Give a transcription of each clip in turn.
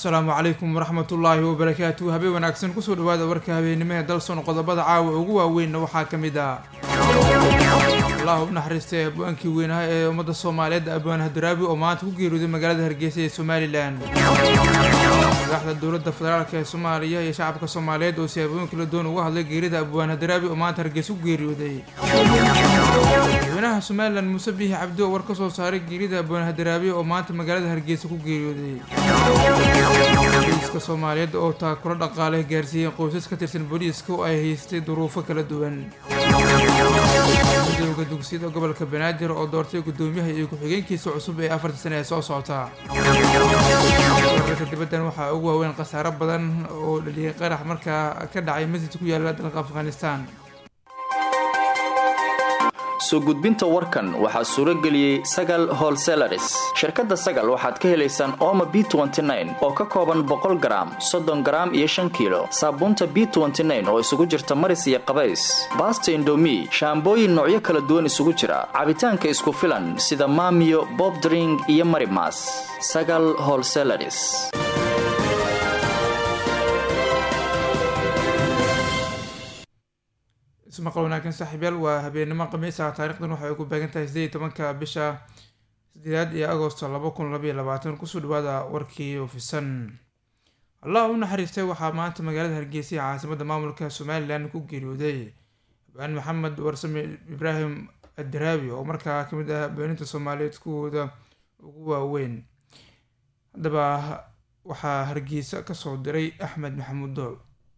asalaamu calaykum waraxmatullaahi wabarakaatu habeen wanaagsan kusoo dhawaada warka habeennimada dalson qodobada caawa ugu waaweynna waxaa ka mid ah allah u naxariistay abwaankii weynaha ee ummadda soomaaliyeed abwaan hadaraabi oo maanta ku geeriyooday magaalada hargeysa ee somalilan madaxda dowladda federaalk ee soomaaliya iyo shacabka soomaaliyeed oo siyaabooyin kala doon uga hadlay geerida abwaan hadaraabi oo maanta hargeysa ku geeriyooday madaxweynaha somalilan muuse biixi cabdi oo war ka soo saaray geerida abwaan hadaraabi oo maanta magaalada hargeysa ku geeriyooday booliiska soomaaliyeed oo taakuro dhaqaale gaarsiiyeen qoysas ka tirsan booliiska oo ay haystay duruufo kala duwan midowda dugsiyada gobolka banaadir oo doortay guddoomiyaha iyo ku-xigeenkiisa cusub ee afarta sane ee soo socota wararka dibaddan waxaa ugu waaweyn khasaaro badan oo dhaliyay qarax markaa ka dhacay masjid ku yaala dalka afghanistan soo gudbinta warkan waxaa suuro geliyey sagal holselaris shirkadda sagal waxaad ka helaysaan ooma b oo ka kooban boqol garaam soddon garaam iyo shan kiilo saabuunta b oo isugu jirta maris iyo qabays baasta indomi shaambooyin noocyo kala duwan isugu jira cabitaanka isku filan sida maamiyo bobdring iyo marimas sagal holselaris ismaqal wanaagsan saaxiibyaal waa habeennimo khamiisa taarikhdan waxay ku beegan tahay sideed iyo tobanka bisha sideedaad iyo agosto laba kun labaiyo labaatan kusoo dhawaada warkii ofisan allah u naxariistay waxaa maanta magaalada hargeysa ee caasimadda maamulka somalilan ku geeriyooday abaan maxamed warsame ibraahim adaraabi oo markaa kamid ah beeninta soomaaliyeed kuwooda ugu waaweyn haddaba waxaa hargeysa kasoo diray axmed maxamuud dool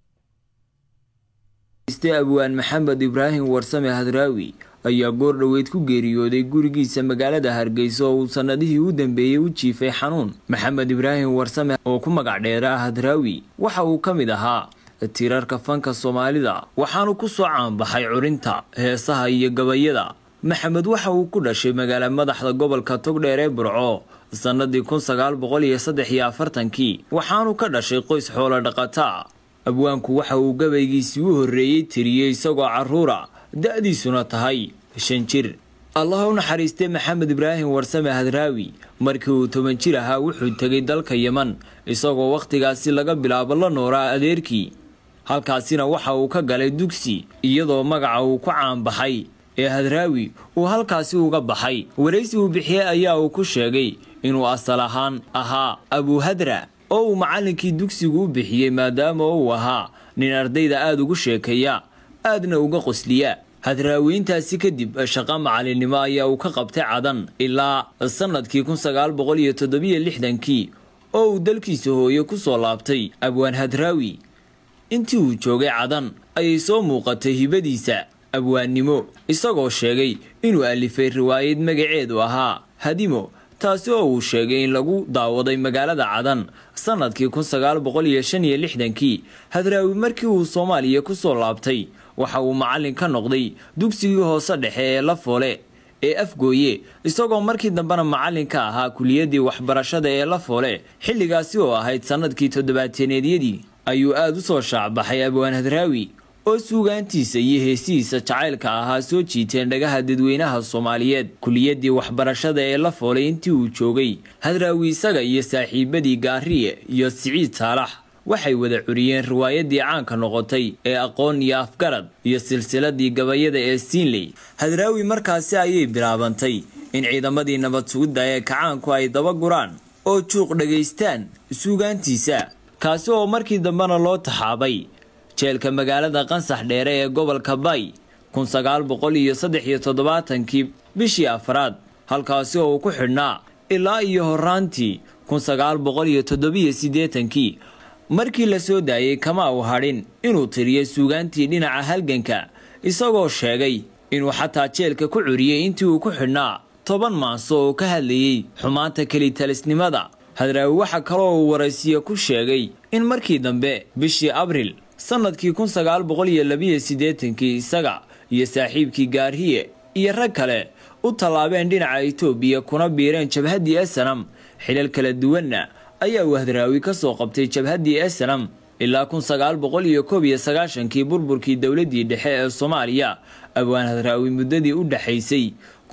abwaan maxamed ibraahim warsame hadraawi ayaa goor dhoweyd ku geeriyooday gurigiisa magaalada hargeysa oo uu sannadihii u dambeeyey u jiifay xanuun maxamed ibraahim warsame oo ku magac dheera hadraawi waxa uu ka mid ahaa tiirarka fanka soomaalida waxaanu ku soo caanbaxay curinta heesaha iyo gabayada maxamed waxa uu ku dhashay magaala madaxda gobolka togdheer ee burco sannadii kun sagaal boqol iyo saddex iyo afartankii waxaanu ka dhashay qoys xoolo dhaqataa abwaanku waxa uu gabaygiisii u horreeyey tiriyey isagoo carruura da-diisuna tahay shan jir allah u naxariistay maxamed ibraahim warsame hadraawi markii uu toban jir ahaa wuxuu tegay dalka yeman isagoo wakhtigaasi laga bilaabo la nooraa adeerkii halkaasina waxa uu ka galay dugsi iyadoo magaca uu ku caanbaxay ee hadraawi uu halkaasi uga baxay waraysi uu bixiyey ayaa uu ku sheegay inuu asal ahaan ahaa abuhadra oo uu macallinkii dugsigu u bixiyey maadaama uu ahaa nin ardayda aada ugu sheekeeya aadna uga qosliya hadraawiintaasi kadib shaqo macalinimo ayaa uu ka qabtay cadan ilaa sannadkii kun sagaal boqol iyo toddobiyo lixdankii oo uu dalkiisa hooye ku soo laabtay abwaan hadraawi intii uu joogay cadan ayay soo muuqatay hibadiisa abwaannimo isagoo sheegay inuu alifay riwaayad magaceedu ahaa hadimo taasi oo uu sheegay in lagu daawaday magaalada cadan sannadkii kun sagaal boqol iyo shan iyo lixdankii hadraawi markii uu soomaaliya ku soo laabtay waxa uu macallin ka noqday dugsigii hoose dhexe ee la foole ee afgooye isagoo markii dambena macallin ka ahaa kuliyaddii waxbarashada ee la foole xilligaasi oo ahayd sannadkii toddobaateneedyadii ayuu aada u soo shaacbaxay abwaan hadraawi oo suugaantiisa iyo heesihiisa jacaylka ahaa soo jiiteen dhagaha dadweynaha soomaaliyeed kuliyaddii waxbarashada ee la foolay intii uu joogay hadraawi isaga iyo saaxiibadii gaariye iyo siciid saalax waxay wada curiyeen riwaayadii caanka noqotay ee aqoon iyo afgarad iyo silsiladii gabayada ee siinley hadraawi markaasi ayay bilaabantay in ciidamadii nabad sugidda ee kacaanku ay daba guraan oo juuq dhagaystaan suugaantiisa kaasi oo markii dambena loo taxaabay jeelka magaalada qansax dheere ee gobolka bay kun sagaal boqol iyo saddex iyo toddobaatankii bishii afraad halkaasi oo uu ku xidhnaa ilaa iyo horaantii kun sagaal boqol iyo toddobiyo siddeetankii markii la soo daayey kama uu hadhin inuu tiriyay suugaantii dhinaca halganka isagoo sheegay inuu xataa jeelka ku curiyey intii uu ku xidhnaa toban maaso oo ka hadlayey xumaanta kelitalisnimada hadraawi waxa kaloo uu waraysiye ku sheegay in markii dambe bishii abril sannadkii kun sagaal boqol iyo labiyo siddeetankii isaga iyo saaxiibkii gaarhiye iyo rag kale u tallaabeen dhinaca itoobiya kuna biireen jabhaddii esanam xilal kala duwanna ayaa uu hadraawi ka soo qabtay jabhaddii esanam ilaa kun sagaal boqol iyo koob iyo sagaashankii burburkii dowladdii dhexe ee soomaaliya abwaan hadraawi muddadii u dhexaysay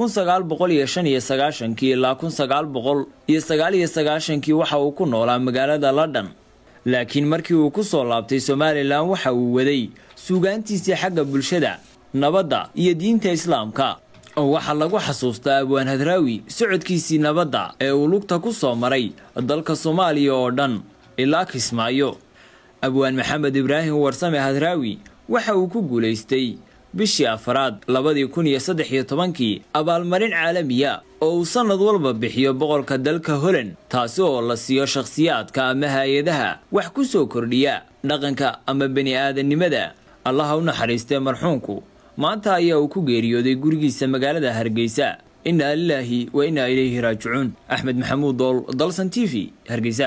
kun sagaal boqol iyo shan iyo sagaashankii ilaa kun sagaal boqol iyo sagaal iyo sagaashankii waxa uu ku noolaa magaalada london laakiin markii uu ku soo laabtay somalilan waxa uu waday suugaantiisii xagga bulshada nabadda iyo diinta islaamka oo waxaa lagu xasuustaa abwaan hadraawi socodkiisii nabadda ee uu lugta ku soo maray dalka soomaaliya oo dhan ilaa kismaayo abwaan maxamed ibraahim warsame hadraawi waxa uu ku guulaystay bishii afaraad labadii kun iyo saddex iyo tobankii abaalmarin caalamiya oo uu sannad walba bixiyo boqolka dalka holand taasi oo la siiyo shakhsiyaadka ama hay-adaha wax ku soo kordhiya dhaqanka ama bani aadannimada allaha u naxariistee marxuunku maanta ayaa uu ku geeriyooday gurigiisa magaalada hargeysa innaa lilaahi wa innaa ilayhi raajicuun axmed maxamuud dool dalsan t v hargeysa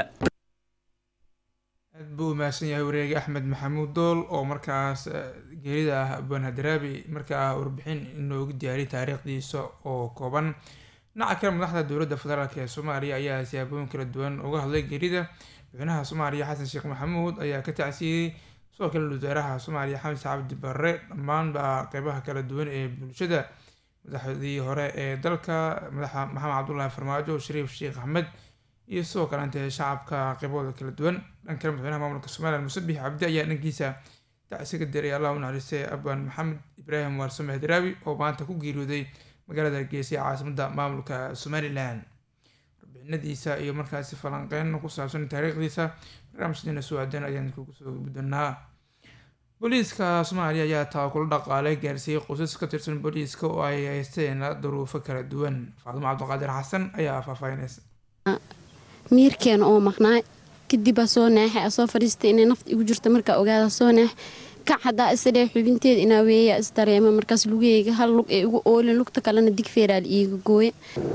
aad buu umahadsan yahay wareegi axmed maxamuud dool oo markaas geerida ah abwaan hadraabi markaa warbixin inoogu diyaariyay taariikhdiisa oo kooban dhinaca kale madaxda dowladda federaalk ee soomaaliya ayaa siyaabooyin kala duwan uga hadlay geerida madaxweynaha soomaaliya xasan sheekh maxamuud ayaa ka tacsiyey sidoo kale wasaaraha soomaaliya xamse cabdi barre dhammaanba qeybaha kala duwan ee bulshada madaxdii hore ee dalka madaxa maxamed cabdulaahi farmaajo shariif sheekh axmed iyo sidoo kalente shacabka qeybahooda kala duwan dhan kale madaxweynaha maamulka somalilan musabix cabdi ayaa dhankiisa tacsi ka diray allah u naxariistay abwaan maxamed ibraahim waarsame hadraawi oo maanta ku geeriyooday magaalada hargeysa ee caasimada maamulka somalilan warbixinadiisa iyo markaasi falanqeyn ku saabsan taariikhdiisa barnaamijkeena soo aadan ayaan kugu soo guddanaa booliiska soomaaliya ayaa tabakulo dhaqaale gaarsiiyey qoysas ka tirsan booliiska oo ay haysteen duruufo kala duwan faadimo cabdiqaadir xasan ayaa faahfaahinaysa miirkeena oo maqnaay kadibaa soo naaxay a soo fadhiistay inay nafta igu jirta markaa ogaada soo naax kac haddaa isdhee xubinteeda inaa weeya isdareema markaas lugeyga hal lug ee igu oolin lugta kalena digfeeraal iiga gooya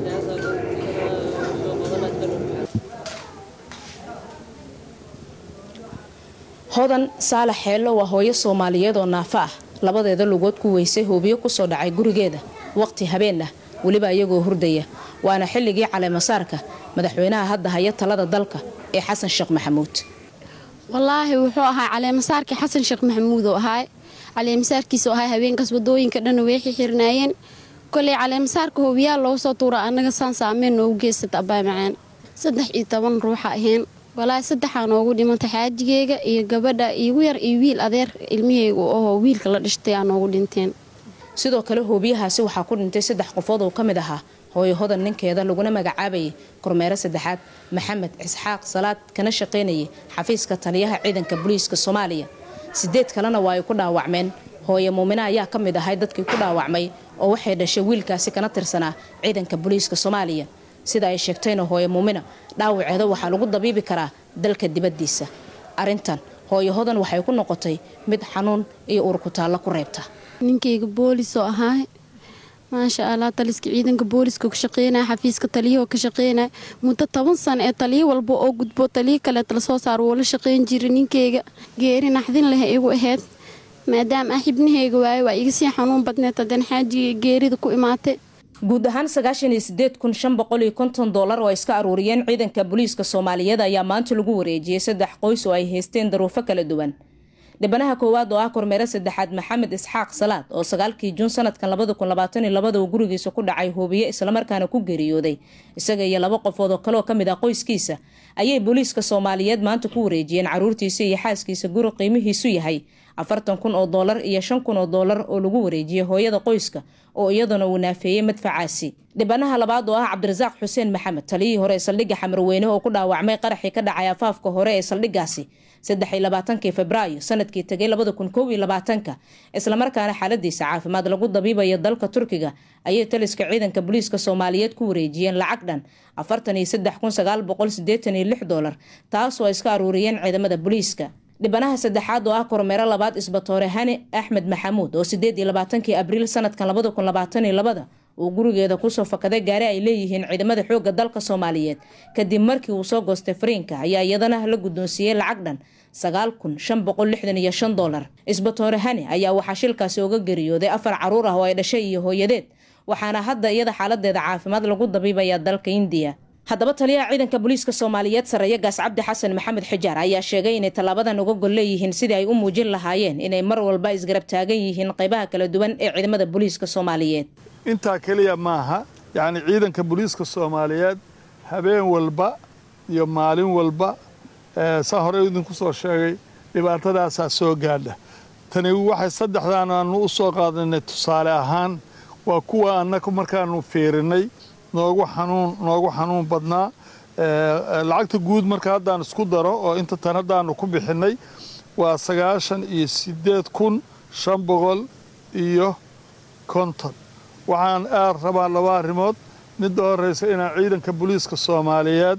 hodan saalax xeello waa hooyo soomaaliyeed oo naafo ah labadeeda lugood ku weysay hoobiyo kusoo dhacay gurigeeda waqti habeen ah weliba iyagoo hurdaya waana xilligii caleemasaarka madaxweynaha hadda haya talada dalka ee xasan sheekh maxamuud wallaahi wuxuu ahaa caleemasaarkii xasan sheekh maxamuud oo ahaay caleemasaarkiisuu ahaa habeenkaas wadooyinka dhanna way xixirnaayeen koley caleemasaarka hoobiyaal loogu soo tuura annaga saan saameyn noogu geysata abbaa macaan saddex iyo toban ruuxa ahayn walaahi saddexaa noogu dhimantay xaajigeyga iyo gabadha iigu yar iyo wiil adeer ilmiheyga oo wiilka la dhashtay aa noogu dhinteen sidoo kale hoobiyahaasi waxaa ku dhintay saddex qofood oo ka mid ahaa hooyo hodan ninkeeda laguna magacaabayay kormeero saddexaad maxamed isxaaq salaad kana shaqaynayay xafiiska taliyaha ciidanka booliiska soomaaliya sideed kalena waa ay ku dhaawacmeen hooyo muumina ayaa ka mid ahay dadkii ku dhaawacmay oo waxay dhashay wiilkaasi kana tirsanaa ciidanka booliiska soomaaliya sida ay sheegtayna hooyo muumina dhaawaceeda waxaa lagu dabiibi karaa dalka dibaddiisa arrintan hooyo hodan waxay ku noqotay mid xanuun iyo urkutaallo ku reebta ninkayga boolis oo ahaa maasha allah taliska ciidanka booliska ka shaqeynaya xafiiska taliyahoo ka shaqeynaya muddo toban sano ee taliyo walba oo gudbo taliyo kaleeta lasoo saaro wuu la shaqeyn jiray ninkeyga geeri naxdin leh igu ahayd maadaama ah xibnaheyga waayo waa iga sii xanuun badneed haddana xaajiga geerida ku imaatay guud ahaan sagaashan iyo sideed kun shan boqol iyo konton doolar oo ay iska aruuriyeen ciidanka booliiska soomaaliyeed ayaa maanta lagu wareejiyey saddex qoys oo ay haysteen daruufo kala duwan dhibanaha koowaad oo ah kormeero saddexaad maxamed isxaaq salaad oo sagaalkii juun sanadkan labada kun labaatan iyo labada uu gurigiisa ku dhacay hoobiye islamarkaana ku geeriyooday isaga iyo laba qofood oo kale oo kamid ah qoyskiisa ayay booliiska soomaaliyeed maanta ku wareejiyeen caruurtiisa iyo xaaskiisa guri qiimihiisu yahay afartan kun oo doolar iyo shan kun oo doolar oo lagu wareejiyey hooyada qoyska oo iyaduna uu naafeeyey madfacaasi dhibanaha labaad oo ah cabdirasaaq xuseen maxamed taliyihii hore ee saldhigga xamarweyne oo ku dhaawacmay qaraxii ka dhacay afaafka hore ee saldhiggaasi saddex iyo labaatankii februaayo sanadkii tegay labada kun kow iyo labaatanka islamarkaana xaaladiisa caafimaad lagu dabiibayo dalka turkiga ayay taliska ciidanka booliiska soomaaliyeed ku wareejiyeen lacag dhan afartan iyo saddex kun sagaal boqol sideetan iyo lix doolar taasoo ay iska aruuriyeen ciidamada booliiska dhibanaha saddexaad oo ah kormeero labaad isbatoore hani axmed maxamuud oo sideed iyo labaatankii abriil sanadkan labada kun labaatan iyo labada uu gurigeeda kusoo fakaday gaari ay leeyihiin ciidamada xoogga dalka soomaaliyeed kadib markii uu soo goostay fariinka ayaa iyadana la guddoonsiiyey lacag dhan sagaal kun shan boqol lixdan iyo shan doolar isbatoore hani ayaa waxaa shilkaasi uga geriyooday afar caruur ah oo ay dhashay iyo hooyadeed waxaana hadda iyada xaaladeeda caafimaad lagu dabiibayaa dalka indiya haddaba taliyaha ciidanka booliiska soomaaliyeed sareeya gaas cabdi xasan maxamed xijaar ayaa sheegay inay tallaabadan uga gol leeyihiin sidii ay u muujin lahaayeen inay mar walba isgarab taagan yihiin qaybaha kala duwan ee ciidamada booliiska soomaaliyeed intaa keliya maaha yacni ciidanka booliiska soomaaliyeed habeen walba iyo maalin walba saa hore idinku soo sheegay dhibaatadaasaa soo gaadha tani waxay saddexdaan aanu u soo qaadanay tusaale ahaan waa kuwa annaga markaanu fiirinay noogu xanuun noogu xanuun badnaa lacagta guud marka haddaan isku daro oo inta tan haddaanu ku bixinnay waa sagaashan iyo siddeed kun shan boqol iyo konton waxaan aad rabaa laba arrimood midda horreysa inaan ciidanka booliiska soomaaliyeed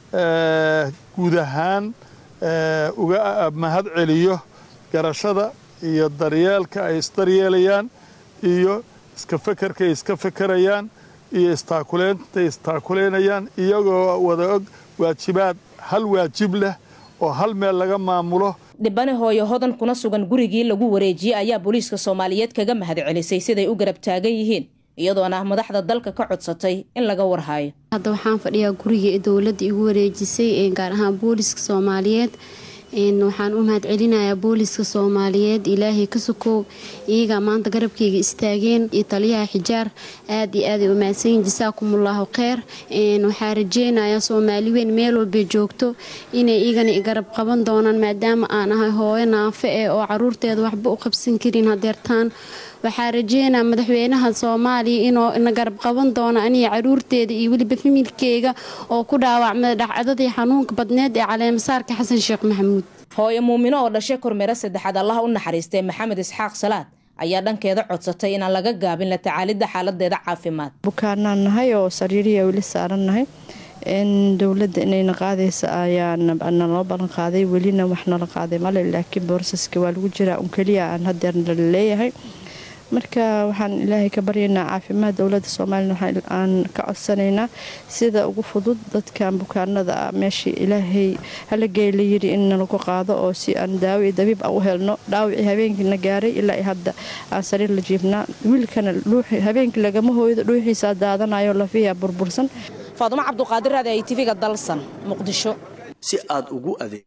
guud ahaan uga mahad celiyo garashada iyo daryeelka ay isdaryeelayaan iyo iska fekerka ay iska fekerayaan iyo istaakuleynta istaakuleynayaan iyagoo wada og waajibaad hal waajib leh oo hal meel laga maamulo dhibane hooyo hodan kuna sugan gurigii lagu wareejiyey ayaa booliiska soomaaliyeed kaga mahad celisay siday u garab taagan yihiin iyadoona madaxda dalka ka codsatay in laga warhaayo hadda waxaan fadhiyaa gurigii dowladda igu wareejisay gaar ahaan booliiska soomaaliyeed waxaan u mahad celinayaa booliiska soomaaliyeed ilaahay ka sokow iyagaa maanta garabkayga istaageen iyo taliyaha xijaar aad iyo aaday u mahadsanyiin jasaakumullahu kheyr waxaa rajeynayaa soomaali weyn meel walbay joogto inay igana garab qaban doonaan maadaama aan ahay hooyo naafe eh oo caruurteeda waxba u qabsan karin hadeertaan waxaa rajeynaa madaxweynaha soomaaliya inuu na garab qaban doono aniga caruurteeda iyo weliba familkeyga oo ku dhaawacmay dhacdadii xanuunka badneed ee caleemasaarka xasan sheekh maxamuud hooyo muumino oo dhashay kormeero saddexaad allaha u naxariistay maxamed isxaaq salaad ayaa dhankeeda codsatay inaan laga gaabin la tacaalidda xaaladeeda caafimaad bukaanaan nahay oo sariiriya weli saaran nahay dowladda inayna qaadaysa ayaa naloo ballan qaaday welina wax nala qaaday male laakiin boorsaska waa lagu jiraa un keliya aan hadeer nala leeyahay marka waxaan ilaahay ka baryaynaa caafimaad dowladda soomaalina aan ka codsanaynaa sida ugu fudud dadkan bukaanada ah meeshii ilaahay halagey la yiri in nalagu qaado oo si aan daawo iyo dabiib a u helno dhaawicii habeenkiina gaaray ilaa hadda aan sariir la jiifnaa wiilkana habeenkii lagama hooydo dhuuxiisaa daadanayo lafiya burbursan faadumo cabduqaadir raadi ay tv-ga dalsan muqdisho si aad ugu adeeg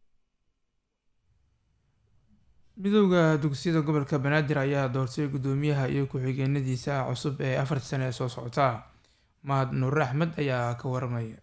midowda dugsiyada gobolka banaadir ayaa doortay guddoomiyaha iyo ku-xigeenadiisa cusub ee afartii sane ee soo socota mahad nuur axmed ayaa ka waramaya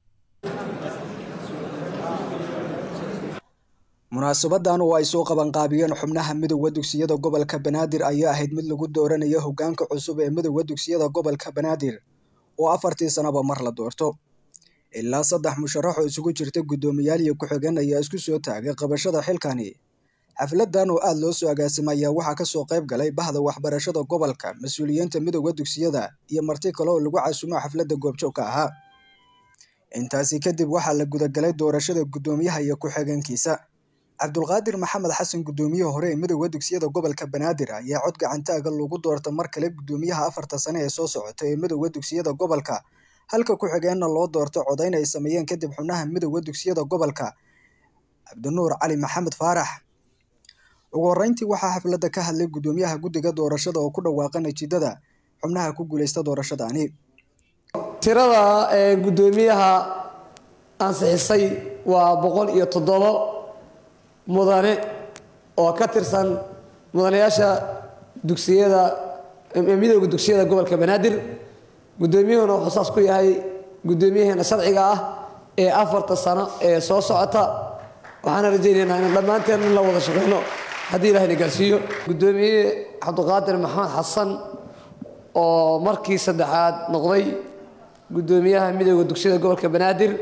munaasabadan oo ay soo qabanqaabiyeen xubnaha midowda dugsiyada gobolka banaadir ayaa ahayd mid lagu dooranayo hogaanka cusub ee midowda dugsiyada gobolka banaadir oo afartii sanaba mar la doorto ilaa saddex musharax oo isugu jirta guddoomiyaal iyo ku-xigeen ayaa isku soo taagay qabashada xilkani xafladan oo aada loo soo agaasimay ayaa waxaa kasoo qayb galay bahda waxbarashada gobolka mas-uuliyiinta midowda dugsiyada iyo marti kale oo lagu casumo xafladda goobjoogka ahaa intaasi kadib waxaa la gudagalay doorashada guddoomiyaha iyo ku-xigeenkiisa cabdulqaadir maxamed xasan guddoomiyihii hore ee midowda dugsiyada gobolka banaadir ayaa cod gacantaaga lagu doorta mar kale guddoomiyaha afarta sane ee soo socota ee midowda dugsiyada gobolka halka ku-xigeenna loo doorto codayn ay sameeyeen kadib xubnaha midowda dugsiyada gobolka cabdinuur cali maxamed faarax ugu horreyntii waxaa xafladda ka hadlay guddoomiyaha guddiga doorashada oo ku dhawaaqa natiijada xubnaha ku guuleysta doorashadaani tirada guddoomiyaha ansixisay waa boqol iyo toddobo mudane oo ka tirsan mudanayaasha dugsiyada midowda dugsiyada gobolka banaadir guddoomiyuhuna wuxuu saas ku yahay guddoomiyaheena sharciga ah ee afarta sano ee soo socota waxaana rajaynaynaa in dhammaanteen in la wada shaqeyno haddii ilahayna gaarsiiyo guddoomiye cabdiqaadir maxamed xasan oo markii saddexaad noqday guddoomiyaha midowda dugsiyada gobolka banaadir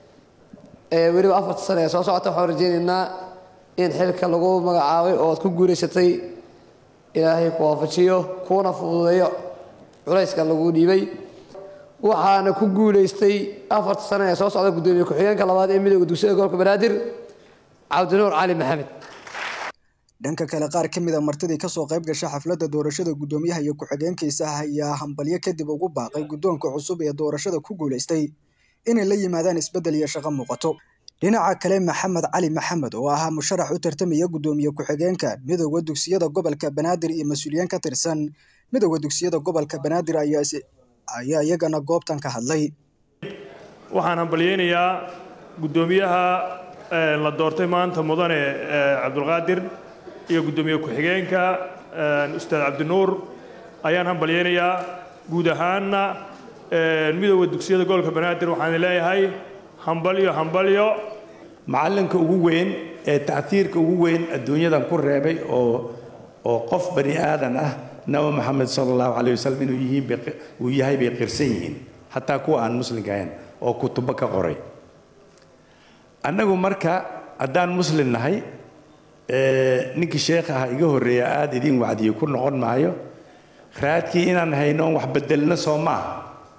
ee weliba afarta sano ee soo socota waxaan rajaynaynaa in xilka lagu magacaabay oo aad ku guulaysatay ilaahay ku waafajiyo kuuna fududeeyo culayska lagu dhiibay waxaana ku guulaystay afarta sano ee soo socda guddoomiye ku-xigeenka labaad ee midowda dugsiyada gobolka banaadir cabdinuur cali maxamed dhanka kale qaar ka mid a martidii kasoo qayb gasha xafladda doorashada guddoomiyaha iyo ku-xigeenkiisa ayaa hambalyo kadib ugu baaqay guddoonka cusub ee doorashada ku guulaystay inay la yimaadaan isbeddel iyo shaqo muuqato dhinaca kale maxamed cali maxamed oo ahaa musharax u tartamaya guddoomiye ku-xigeenka midowda dugsiyada gobolka banaadir iyo mas-uuliyiin ka tirsan midowda dugsiyada gobolka banaadir ayaa iyagana goobtan ka hadlay waxaan hambalyeynayaa guddoomiyaha la doortay maanta mudane cabdulqaadir iyo guddoomiye ku-xigeenka ustaad cabdinuur ayaan hambalyeynayaa guud ahaanna midooda dugsiyada gobolka banaadir waxaan leeyahay hambalyo hambalyo macallinka ugu weyn ee tactiirka ugu weyn adduunyadan ku reebay oo oo qof bani aadan ah nabi maxamed sala allahu calayh wasalam inuu yihiin uu yahay bay qirsan yihiin xataa kuwa aan muslimka ahayn oo kutubo ka qoray annagu marka haddaan muslim nahay ninkii sheekh ah iga horreeya aada idiin wacdiyey ku noqon maayo raadkii inaan hayno wax bedelno soo maaha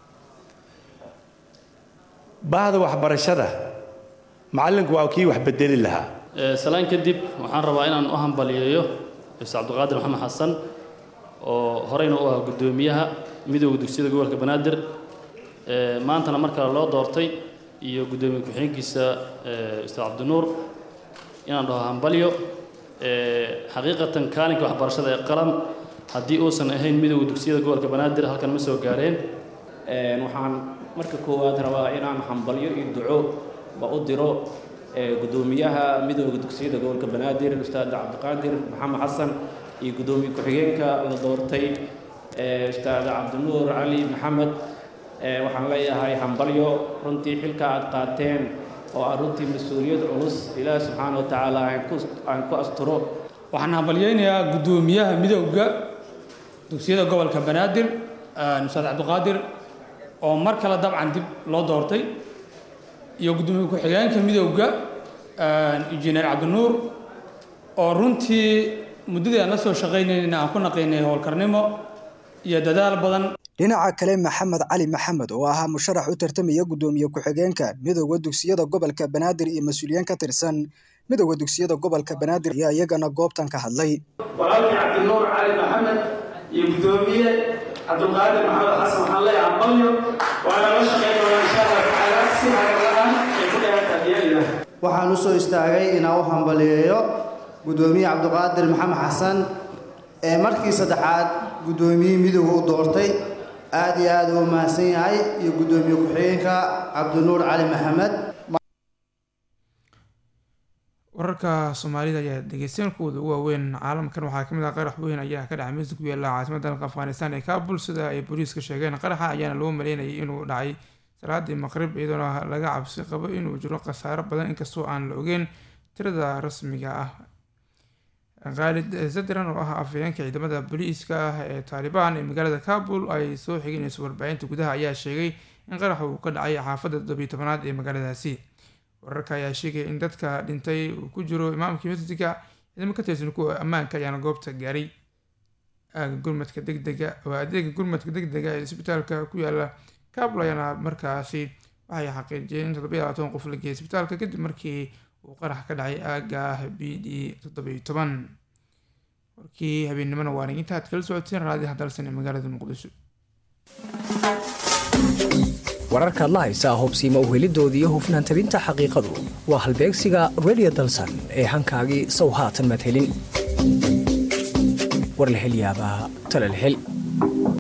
bahda waxbarashada macallinku waa kii wax bedeli lahaa salaan kadib waxaan rabaa inaan u hambaliyeeyo ustaad cabdiqaadir maxamed xasan oo horeyna u ahaa guddoomiyaha midooda dugsiyada gobolka banaadir maantana mar kale loo doortay iyo guddoomiye ku-xigeenkiisa ustaad cabdinuur inaan dhaho hambalyo xaqiiqatan kaalinka waxbarashada ee qalam haddii uusan ahayn midooda dugsiyada gobolka banaadir halkan ma soo gaareen waxaan marka koowaad rabaa inaan hambalyo iyo duco ba u diro guddoomiyaha midooda dugsiyada gobolka banaadir ustaad cabdiqaadir maxamed xasan iyo guddoomiye ku-xigeenka la doortay ustaad cabdinuur cali maxamed waxaan leeyahay hambalyo runtii xilka aad qaateen oo aan runtii mas-uuliyad culus ilaahi subxaana wa tacaala aan ku asturo waxaan hambalyeynayaa guddoomiyaha midowda dugsiyada gobolka banaadir ustaad cabdiqaadir oo mar kale dabcan dib loo doortay iyo guddoomiye ku-xigeenka midowda injineer cabdinuur oo runtii muddadii aan la soo shaqaynayna aan ku naqaynay howlkarnimo iyo dadaal badan dhinaca kale maxamed cali maxamed oo ahaa musharax u tartamaya guddoomiye ku-xigeenka midowda dugsiyada gobolka banaadir iyo mas-uuliyiin ka tirsan midowda dugsiyada gobolka banaadir ayaa iyagana goobtan ka hadlay walaalkii cabdinuur cali maxamed iyo guddoomiye cabdulqaadir maxamed xasan waxaan leeyahay hambalyo waana la shaqayn doonaa insha allah tacaala si hagalaan ay ku dheerta diyaarina waxaan u soo istaagay inaan u hambaliyeeyo guddoomiye cabdiqaadir maxamed xasan ee markii saddexaad guddoomiyihii midowga u doortay aad iyo aad uu mahadsan yahay iyo guddoomiye ku-xigeenka cabdinuur cali maxamed wararka soomaalida ayaa dhegeysteen kuwooda ugu waaweyn caalamkan waxaa kamid ah qarax weyn ayaa ka dhacay masjid ku yaala caasimada dalka afghanistan ee kaabul sida ay booliiska sheegeen qaraxa ayaana loo maleynayay inuu dhacay salaadii maqrib iyadoona laga cabsi qabo inuu jiro khasaaro badan inkastoo aan la ogeyn tirada rasmiga ah khaalid zadran oo ah afhayeenka ciidamada booliiska ah ee taalibaan ee magaalada kabul ay soo xiginayso warbaahinta gudaha ayaa sheegay in qaraxa uu ka dhacay xaafadda toddobiyo tobanaad ee magaaladaasi wararka ayaa sheegaya in dadka dhintay uu ku jiro imaamkii masjidka ciidamo ka tirsan kuwa ammaanka ayaana goobta gaaray aaga gurmadka degdega waa adeega gurmadka degdega ee isbitaalka ku yaala kabul ayaana markaasi waxay xaqiijiyeen in toddobiyo labaatan qof la geeyay isbitaalka kadib markii uu qarax ka dhacay aaga b d toddobiyo toban warkii habeennimona waa niginta aad kala socoteen raadiyaha dalsan ee magaalada muqdisho wararkaad la haysaa hubsiima uhelidoodii iyo hufnaan tabinta xaqiiqadu waa halbeegsiga redio dalsan ee hankaagii sow haatan maad helin war la hel yaabaa tala la hel